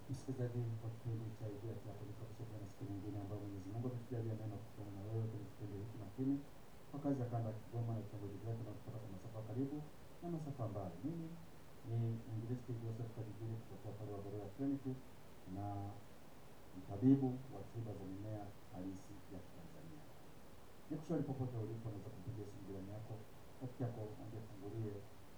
Msikilizaji wa kipindi cha Ijia Chako nikukaribisha tena siku nyingine ambayo Mwenyezi Mungu ametujalia neema kukutana na wewe kwenye kipindi hiki makini kwa kazi ya kanda ya Kigoma na vitongoji vyake na kutoka kwa masafa karibu na masafa mbali. Mimi ni mwinjilisti Joseph Kadijini kutoka pale wa Beroya Trinity na mtabibu wa tiba za mimea halisi ya Kitanzania. Nikushauri popote ulipo, unaweza kupigia simu jirani yako, rafiki yako, mwambie fungulie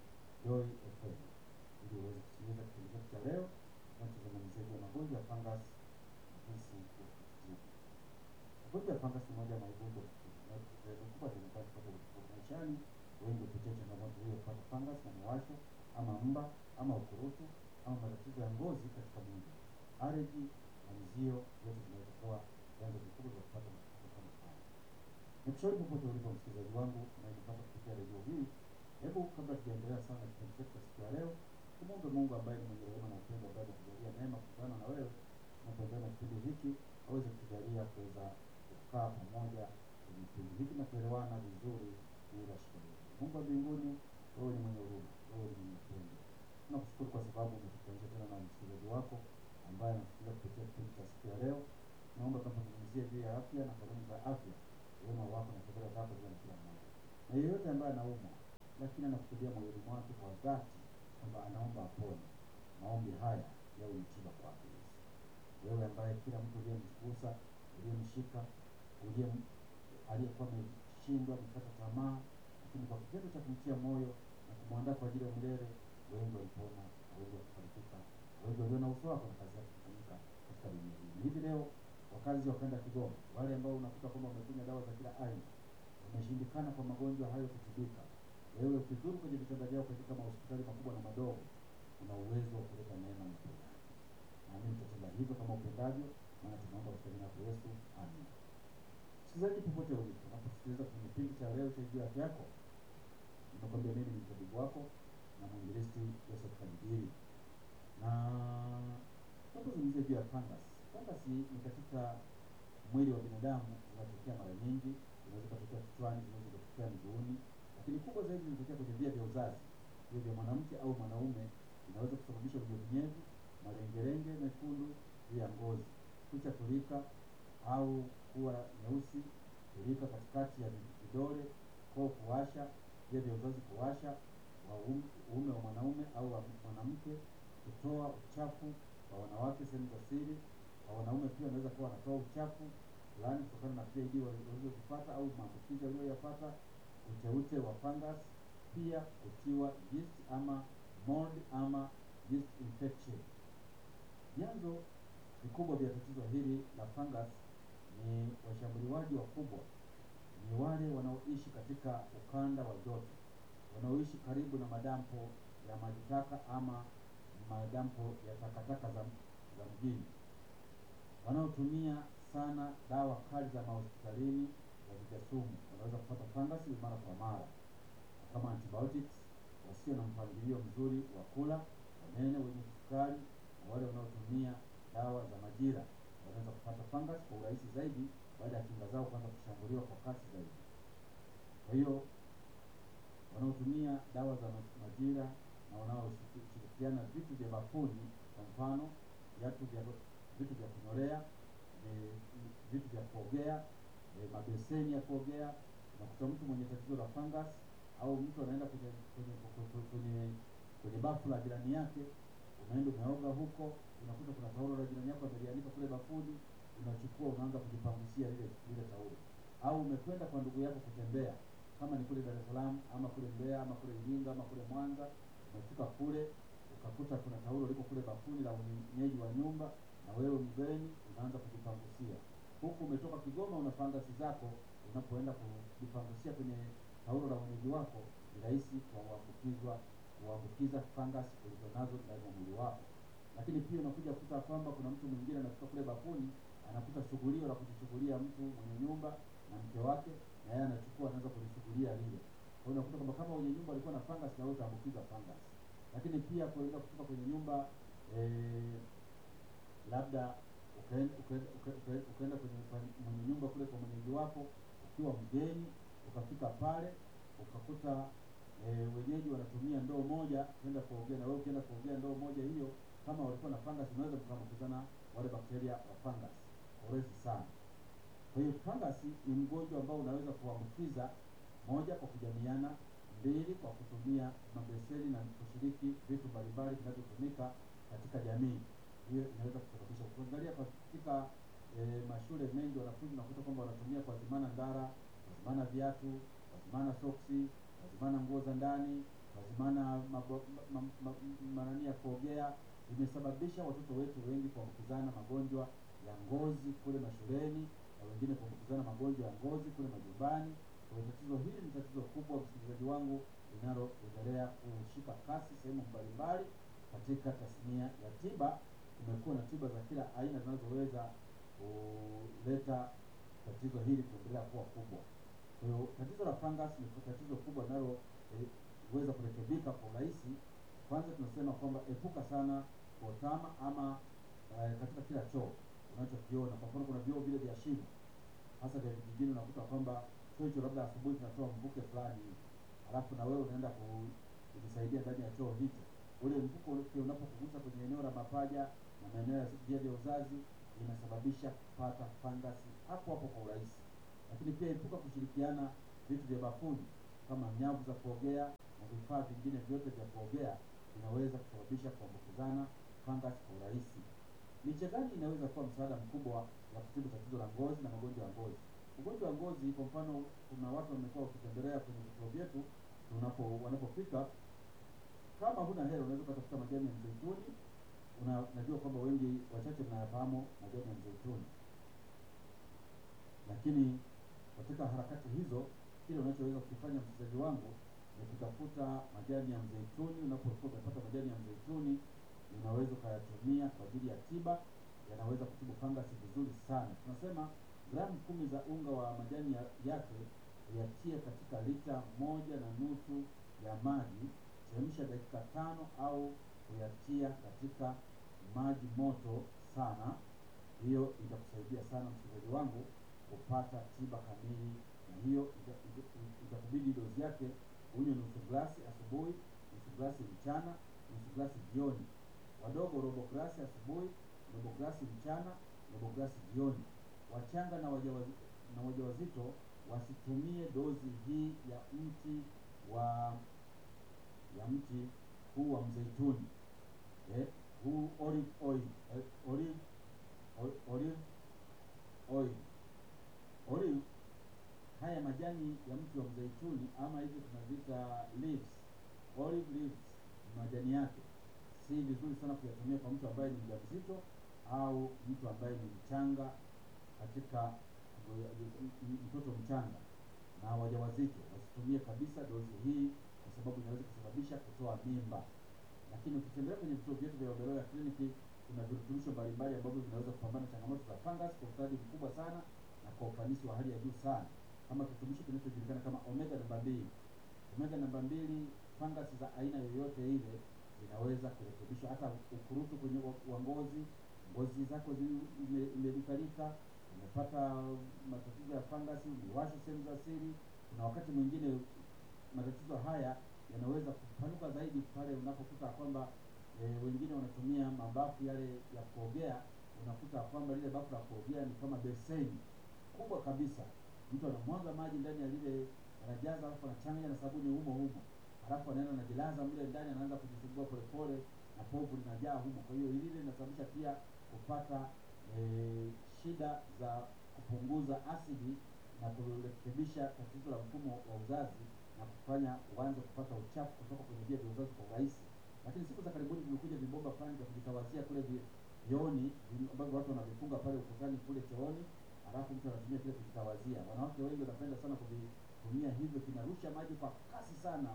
Joy FM ili uweze kusikiliza kipindi chetu cha leo tunachozungumzia juu ya magonjwa ya fungus na jinsi ya kutibu. Magonjwa ya fungus ni moja ya magonjwa makubwa tumekuwa tukipata maishani. Wengi hupitia changamoto hiyo ya kupata fungus na miwasho ama mba ama ukurutu ama matatizo ya ngozi katika mwili. Allergy na mzio zote zinaweza kuwa vyanzo vikubwa vya kupata matatizo kama haya. Nikushauri popote ulipo msikilizaji wangu unayenipata kupitia redio hii, hebu kabla tujaendelea sana kipindi chetu cha siku ya leo, tumwombe Mungu ambaye ni mwenye rehema na upendo, ambaye ametujalia neema kukutana na wewe na kuendelea na kipindi hiki, aweze kutujalia kuweza kukaa pamoja kwenye kipindi hiki na kuelewana vizuri bila shida yoyote. Mungu wa mbinguni, wewe ni mwenye huruma, wewe ni mwenye upendo. Tunakushukuru kwa sababu umetukutanisha tena na msikilizaji wako ambaye anasikiliza kupitia kipindi cha siku ya leo. Naomba tunapozungumzia juu ya afya na kanuni za afya, wema wako na fadhila zako ziwe na kila mmoja, na yeyote ambaye anaumwa lakini anakusudia moyoni mwake kwa dhati kwamba anaomba apone, maombi haya yawe ni tiba kwake Yesu. Wewe ambaye kila mtu uliyemgusa, uliyemshika, uliyem aliyekuwa ameshindwa amekata tamaa, lakini kwa kitendo cha kumtia moyo na kumwandaa kwa ajili ya milele, wengi walipona na wengi wakafarijika, wengi waliona uso wako na kazi yako kufanyika katika dunia hii. Na hivi leo wakazi wa kanda ya Kigoma, wale ambao unakuta kwamba wamekunywa dawa za kila aina, wameshindikana kwa magonjwa hayo kutibika, wewe ukizuru kwenye vitanda vyao katika mahospitali makubwa na madogo, una uwezo wa kuleta neema na uponyaji. Naamini utatenda hivyo kama upendavyo, maana tunaomba katika jina la Yesu, amen. Msikilizaji popote ulipo, unaposikiliza kwenye kipindi cha leo cha Juu ya Afya Yako, nimekwambia mimi ni mtabibu wako na mwinjilisti Joseph Kadijiri, na tunapozungumzia juu ya fungus, fungus ni katika mwili wa binadamu, zinatokea mara nyingi, zinaweza kutokea kichwani, zinaweza kutokea miguuni, lakini kubwa zaidi zinatokea kwenye via vya uzazi, via vya mwanamke au mwanaume. Inaweza kusababisha unyevunyevu, malengelenge mekundu juu ya ngozi, kucha kulika au kuwa nyeusi, kulika katikati ya vidole, koo kuwasha, via vya uzazi kuwasha, wa uume wa mwanaume au wa mwanamke, kutoa uchafu wa wanawake sehemu za siri. Kwa wanaume pia wanaweza kuwa wanatoa uchafu fulani kutokana na PID walizozipata au maambukizi waliyoyapata, uteute wa fungus, pia kutiwa yeast ama mold ama yeast infection. Vyanzo vikubwa vya tatizo hili la fungus ni washambuliwaji wakubwa, ni wale wanaoishi katika ukanda wa joto, wanaoishi karibu na madampo ya maji taka ama madampo ya takataka za, za mjini, wanaotumia sana dawa kali za mahospitalini za vijasumu, wanaweza kupata fungus mara kwa mara kama antibiotics, wasio na mpangilio mzuri wa kula, wanene wenye sukari, na wale wanaotumia dawa za majira wanaweza kupata fungus kwa urahisi zaidi baada ya kinga zao kuanza kushambuliwa kwa kasi zaidi. Kwa hiyo wanaotumia dawa za majira na wanaoshirikiana vitu vya bafuni, kwa mfano viatu vya vitu vya kunyolea, vitu vya kuogea, mabeseni ya kuogea. Unakuta mtu mwenye tatizo la fungus au mtu anaenda kwenye kwenye kwenye kwenye bafu la jirani yake, unaenda umeoga huko, unakuta kuna taulo la jirani yako amelianika kule bafuni, unachukua unaanza kujipangusia lile lile taulo. Au umekwenda kwa ndugu yako kutembea, kama ni kule Dar es Salaam ama kule Mbeya ama kule Iringa ama kule Mwanza, umefika kule ukakuta kuna taulo liko kule bafuni la mwenyeji wa nyumba, na wewe mgeni unaanza kujipangusia huku. Umetoka Kigoma una fangasi zako, unapoenda kujipangusia kwenye taulo la mwenyeji wako, ni rahisi kuambukizwa kuambukiza fungus ulizonazo ndani ya mwili wako. Lakini pia unakuja kukuta kwamba kuna mtu mwingine anafika kule bafuni, anakuta shughulio la kujishughulia mtu mwenye nyumba na mke wake, na yeye anachukua anaanza kulishughulia lile. Kwa hiyo unakuta kwamba kama mwenye nyumba alikuwa na fungus, na wewe utaambukiza fungus. Lakini pia kuenda kutoka kwenye nyumba eh, labda ukaenda ukaenda kwenye mwenye nyumba kule kwa mwenyeji wako ukiwa mgeni, ukafika pale ukakuta e, wenyeji wanatumia ndoo moja kwenda kuogea, na wewe ukienda kuogea ndoo moja hiyo kama walikuwa na fungus, unaweza kuambukizana wale bakteria wa fungus kwa urahisi sana. Kwa hiyo fungus ni mgonjwa ambao unaweza kuambukiza, moja, kwa kujamiana; mbili, kwa kutumia mabeseni na kushiriki vitu mbalimbali vinavyotumika katika jamii. Hiyo inaweza kusababisha. Ukiangalia katika e, mashule mengi wanafunzi unakuta kwamba wanatumia kuazimana ndara, kuazimana viatu, kuazimana soksi, kuazimana nguo za ndani, kuazimana mabo- ma- ma- ma- manani ya kuogea. Imesababisha watoto wetu wengi kuambukizana magonjwa ya ngozi kule mashuleni na wengine kuambukizana magonjwa ya ngozi kule majumbani. Kwa hiyo tatizo hili ni tatizo kubwa, msikilizaji wangu, linaloendelea kushika kasi sehemu mbalimbali katika tasnia ya tiba. Kumekuwa na tiba za kila aina zinazoweza kuleta tatizo hili kuendelea kuwa kubwa. Kwa hiyo tatizo la fungus ni tatizo kubwa linaloweza kurekebika kwa urahisi. Kwanza tunasema kwamba epuka sana kuotama ama eh, katika kila choo unachokiona. Kwa mfano, kuna vyoo vile vya shimo, hasa vya vijijini, unakuta kwamba choo hicho labda asubuhi kinatoa mvuke fulani hivi, halafu na wewe unaenda ku- kujisaidia ndani ya choo hicho. Ule mvuke ule unapokugusa kwenye eneo la mapaja na maeneo ya via vya uzazi, inasababisha kupata fangasi hapo hapo kwa urahisi. Lakini pia epuka kushirikiana vitu vya bafuni kama nyavu za kuogea na vifaa vingine vyote vya kuogea, vinaweza kusababisha kuambukizana fangasi kwa urahisi. Miche gani inaweza kuwa msaada mkubwa wa kutibu tatizo la ngozi na magonjwa ya ngozi? Ugonjwa wa ngozi, kwa mfano, kuna watu wamekuwa wakitembelea kwenye vituo vyetu tunapo wanapofika, kama huna hela unaweza ukatafuta majani ya mzeituni. Una, najua kwamba wengi wachache mnayafahamu majani ya mzeituni, lakini katika harakati hizo, kile unachoweza kukifanya msikilizaji wangu ni kutafuta majani ya mzeituni. Unapokuwa umepata majani ya mzeituni, unaweza ukayatumia kwa ajili ya tiba, yanaweza kutibu fangasi vizuri sana. Tunasema gramu kumi za unga wa majani ya, yake uyatie katika lita moja na nusu ya maji, chemsha dakika tano au kuyatia katika maji moto sana. Hiyo itakusaidia sana msikilizaji wangu kupata tiba kamili, na hiyo ita- ita- itakubidi dozi yake unywe nusu glasi asubuhi, nusu glasi mchana, nusu glasi jioni. Wadogo robo glasi asubuhi, robo glasi mchana, robo glasi jioni. Wachanga na wajawazi, na wajawazito wasitumie dozi hii ya mti wa ya mti huu wa mzeituni eh, huu olive oil eh, olive ol- olive oil olive haya majani ya mti wa mzeituni ama hivi tunaziita leaves, olive leaves, majani yake si vizuri sana kuyatumia kwa mtu ambaye ni mjamzito au mtu ambaye ni mchanga katika mtoto mchanga na wajawazito wasitumie kabisa dozi hii, kwa sababu inaweza kusababisha kutoa mimba. Lakini ukitembelea kwenye vituo vyetu vya Oberoya kliniki, kuna virutubisho mbalimbali ambavyo vinaweza kupambana na changamoto za fungus kwa ustadi mkubwa sana na kwa ufanisi wa hali ya juu sana, kama kirutubisho kinachojulikana kama omega namba mbili. Omega namba mbili, fungus za aina yoyote ile zinaweza kurekebishwa, hata ukurutu kwenye wa- wa ngozi, ngozi zako zi- ime- imelikalika, umepata matatizo ya fangasi, uliwasha sehemu za siri. Kuna wakati mwingine matatizo haya yanaweza kupanuka zaidi pale unapokuta kwamba e, wengine wanatumia mabafu yale ya kuogea. Unakuta kwamba lile bafu la kuogea ni kama beseni kubwa kabisa, mtu anamwaga maji ndani ya lile, anajaza alafu anachanganya na sabuni humo humo, halafu anaenda anajilaza mle ndani, anaanza kujisugua polepole na povu linajaa humo. Kwa hiyo hili linasababisha pia kupata e, shida za kupunguza asidi na kurekebisha tatizo la mfumo wa uzazi na kufanya uanze kupata uchafu kutoka kwenye via vya uzazi kwa urahisi. Lakini siku za karibuni vimekuja vibomba fulani vya kujitawazia kule vi- vyooni vi- ambavyo watu wanavifunga pale ukutani kule chooni, halafu mtu anatumia kile kujitawazia. Wanawake wengi wanapenda sana kuvitumia hivyo, kinarusha maji kwa kasi sana,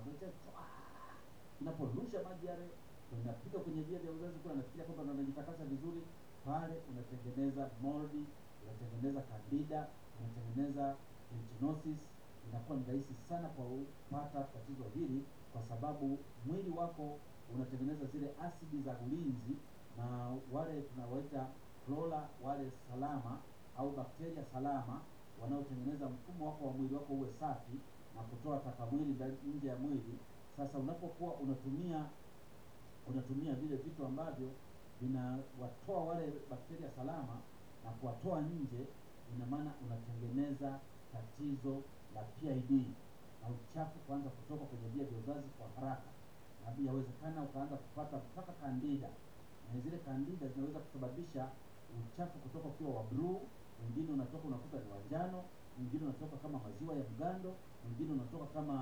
kinaporusha maji yale unapiga kwenye via vya uzazi kule, anafikiria kwamba ndo anajitakasa vizuri pale, unatengeneza moldi, unatengeneza candida, unatengeneza trichinosis. Inakuwa ni rahisi sana kwa kupata tatizo hili, kwa sababu mwili wako unatengeneza zile asidi za ulinzi, na wale tunawaita flora wale salama au bakteria salama wanaotengeneza mfumo wako wa mwili wako uwe safi na kutoa taka mwili ndani- nje ya mwili. Sasa unapokuwa unatumia unatumia vile vitu ambavyo vinawatoa wale bakteria salama na kuwatoa nje, ina maana unatengeneza tatizo la PID na uchafu kuanza kutoka kwenye via vya uzazi kwa haraka, na yawezekana ukaanza kupata mpaka kandida, na zile kandida zinaweza kusababisha uchafu kutoka ukiwa wa bluu, wengine unatoka unakuta ni wa njano, mwingine unatoka kama maziwa ya mgando, mwingine unatoka kama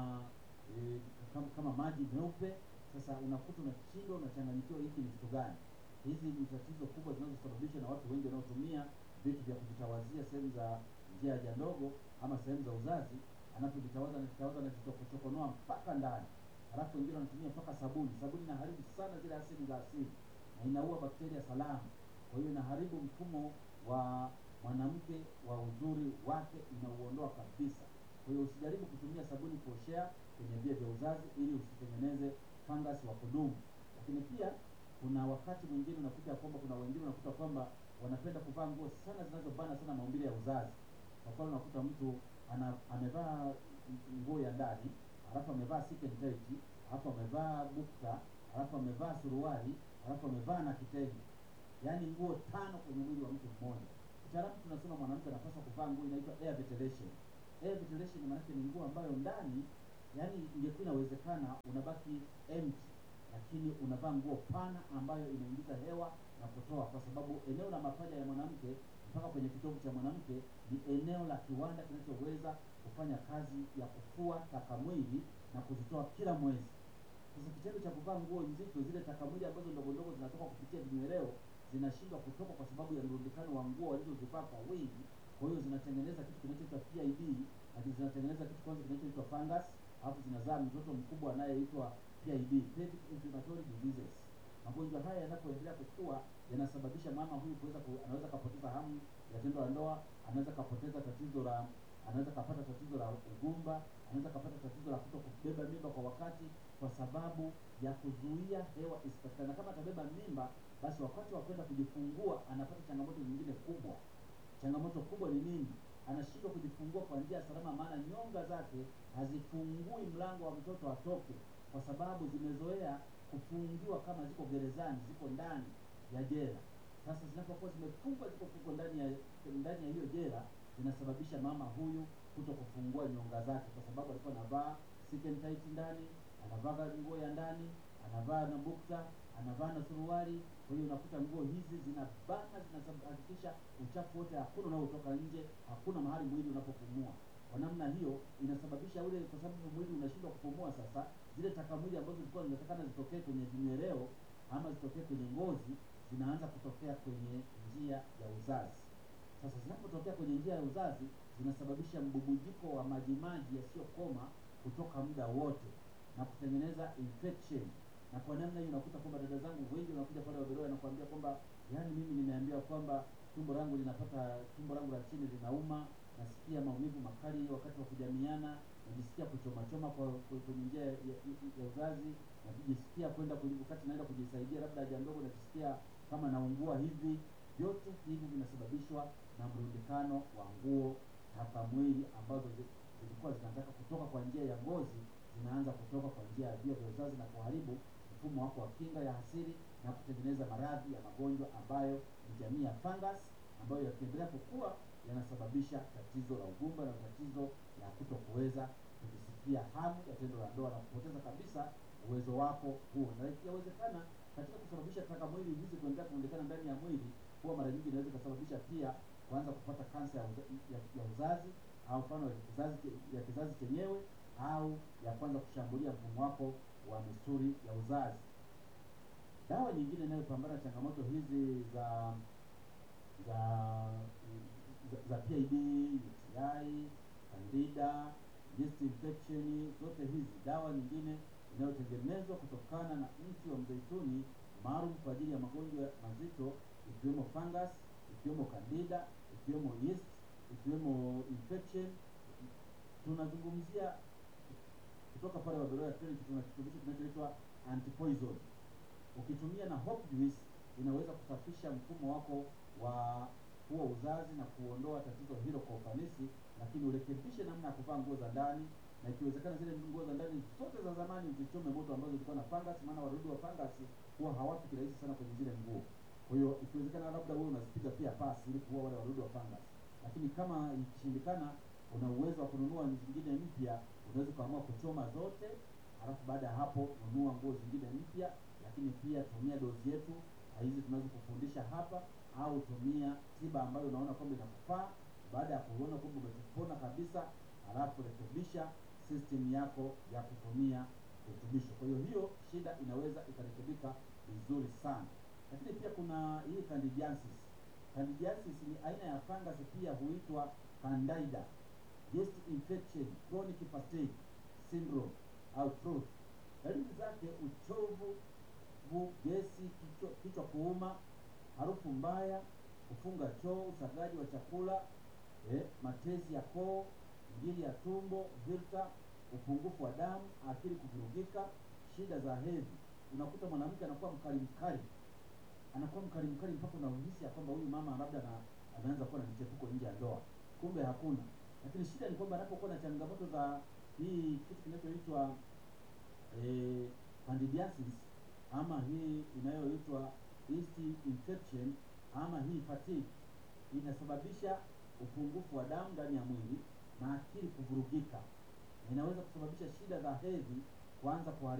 e, kama, kama maji meupe. Sasa unakuta unashindwa, unachanganyikiwa, hiki ni kitu gani? Hizi ni tatizo kubwa zinazosababishwa na watu wengi wanaotumia vitu vya kujitawazia sehemu za njia ya haja ndogo ama sehemu za uzazi. Anapojitawaza anajitawaza anajichokonoa mpaka ndani, halafu wengine wanatumia mpaka sabuni. Sabuni inaharibu sana zile asidi za asili na inaua bakteria salama, kwa hiyo inaharibu mfumo wa mwanamke wa uzuri wake, inauondoa kabisa. Kwa hiyo usijaribu kutumia sabuni kuoshea kwenye via vya uzazi ili usitengeneze fungus wa kudumu. Lakini pia kuna wakati mwingine unakuta kwamba kuna wengine unakuta kwamba wanapenda kuvaa nguo sana zinazobana sana maumbile ya uzazi. Kwa mfano unakuta mtu ana amevaa nguo ya ndani, alafu amevaa silk tight, alafu amevaa bukta, alafu amevaa suruali, alafu amevaa na kitenge, yaani nguo tano kwenye mwili wa mtu mmoja. Kitaalamu tunasema mwanamke anapaswa kuvaa nguo inaitwa air ventilation. Air ventilation maana ni nguo ambayo ndani, yaani ingekuwa inawezekana unabaki empty lakini unavaa nguo pana ambayo inaingiza hewa na kutoa, kwa sababu eneo la mapaja ya mwanamke mpaka kwenye kitovu cha mwanamke ni eneo la kiwanda kinachoweza kufanya kazi ya kufua taka mwili na kuzitoa kila mwezi. Sasa kitendo cha kuvaa nguo nzito, zile taka mwili ambazo ndogo ndogo zinatoka kupitia vinyweleo zinashindwa kutoka kwa sababu ya mrundikano wa nguo walizozivaa kwa wingi. Kwa hiyo zinatengeneza kitu kinachoitwa PID, lakini zinatengeneza kitu kwanza kinachoitwa fungus, alafu zinazaa mtoto mkubwa anayeitwa PID, pelvic inflammatory diseases. Magonjwa haya yanapoendelea kukua yanasababisha mama huyu kuweza ku, anaweza kapoteza hamu ya tendo la ndoa, anaweza kapoteza tatizo la anaweza kapata tatizo la ugumba, anaweza kapata tatizo la kuto kubeba mimba kwa wakati, kwa sababu ya kuzuia hewa isipatikane. Na kama atabeba mimba, basi wakati wa kwenda kujifungua anapata changamoto nyingine kubwa. Changamoto kubwa ni nini? Anashindwa kujifungua kwa njia salama, maana nyonga zake hazifungui mlango wa mtoto atoke, kwa sababu zimezoea kufungiwa kama ziko gerezani, ziko ndani ya jela. Sasa zinapokuwa zimefungwa, ziko fungwa ndani ya ndani ya hiyo jela, zinasababisha mama huyu kuto kufungua nyonga zake, kwa sababu alikuwa anavaa silk tight ndani, anavaa nguo ya ndani, anavaa na bukta, anavaa na suruali. Kwa hiyo unakuta nguo hizi zinabana, zinahakikisha uchafu wote hakuna unaotoka nje, hakuna mahali mwili unapopumua. Kwa namna hiyo inasababisha ule, kwa sababu mwili unashindwa kupumua. Sasa zile taka mwili ambazo zilikuwa zinatakana zitokee kwenye vinyweleo ama zitokee kwenye ngozi zinaanza kutokea kwenye njia ya uzazi. Sasa zinapotokea kwenye njia ya uzazi zinasababisha mbubujiko wa majimaji yasiyokoma kutoka muda wote na kutengeneza infection. Na kwa namna hiyo unakuta kwamba dada zangu wengi wanakuja pale Waberoya nakwambia kwamba yaani, mimi nimeambiwa kwamba tumbo langu linapata tumbo langu la chini linauma, nasikia maumivu makali wakati wa kujamiana, najisikia kuchoma choma kwa kwenye njia ya, ya, ya uzazi, najisikia kwenda wakati naenda kujisaidia labda haja ndogo, najisikia kama naungua hivi. Vyote hivi vinasababishwa na mrundikano wa nguo taka mwili ambazo zilikuwa zinataka kutoka kwa njia ya ngozi zinaanza kutoka kwa njia ya via vya uzazi na kuharibu mfumo wako wa kinga ya asili na kutengeneza maradhi ya magonjwa ambayo ni jamii ya fungus ambayo yakiendelea kukua yanasababisha tatizo la ugumba na tatizo la kuto kuweza kujisikia hamu ya tendo la ndoa na kupoteza kabisa uwezo wako huo, na yawezekana katika kusababisha taka mwili hizi kuendelea kuonekana ndani ya mwili, huwa mara nyingi inaweza ikasababisha pia kuanza kupata kansa ya, uza, ya, ya uzazi au mfano ya kizazi ya kizazi chenyewe au ya kwanza kushambulia mfumo wako wa misuli ya uzazi. Dawa nyingine inayopambana changamoto hizi za za za, za PID, UTI, Candida, yeast infection, zote hizi dawa nyingine inayotengenezwa kutokana na mti wa mzeituni maalum kwa ajili ya magonjwa mazito ikiwemo fungus, ikiwemo Candida, ikiwemo yeast, ikiwemo infection. Tunazungumzia kutoka pale Waberoya Clinic, tuna kirutubisho kinachoitwa antipoison. Ukitumia na hop juice inaweza kusafisha mfumo wako wa huo uzazi na kuondoa tatizo hilo kwa ufanisi, lakini urekebishe namna ya kuvaa nguo za ndani, na ikiwezekana zile nguo za ndani zote za zamani uzichome moto ambazo zilikuwa na fungus, maana wadudu wa fungus huwa hawafi kirahisi sana kwenye zile nguo. Kwa hiyo ikiwezekana, labda wewe unazipiga pia pasi ili kuua wale wadudu wa fungus, lakini kama ikishindikana, una uwezo wa kununua zingine mpya, unaweza ukaamua kuchoma zote, halafu baada ya hapo nunua nguo zingine mpya, lakini pia tumia dozi yetu hizi tunazokufundisha hapa, au tumia tiba ambayo unaona kwamba inakufaa. Baada ya kuona kwamba umepona kabisa, halafu rekebisha system yako ya kutumia virutubisho. Kwa hiyo hiyo shida inaweza ikarekebika vizuri sana. Lakini pia kuna hii candidiasis. Candidiasis ni aina ya fungus pia huitwa candida, yeast infection, chronic fatigue syndrome au TROS. Dalili zake uchovu, bu, gesi, kichwa, kichwa kuuma, harufu mbaya, kufunga choo, usagaji wa chakula eh, matezi ya koo, ngiri ya tumbo, vilta, upungufu wa damu, akili kuvurugika, shida za hedhi. Unakuta mwanamke anakuwa mkali mkali, anakuwa mkali mkali mpaka unahisi ya kwamba huyu mama labda na anaanza kuwa na michepuko nje ya ndoa, kumbe hakuna. Lakini shida ni kwamba anapokuwa na changamoto za hii kitu kinachoitwa eh, candidiasis ama hii inayoitwa yeast infection ama hii fatigue inasababisha upungufu wa damu ndani ya mwili na akili kuvurugika, na inaweza kusababisha shida za hedhi kuanza kuharibika.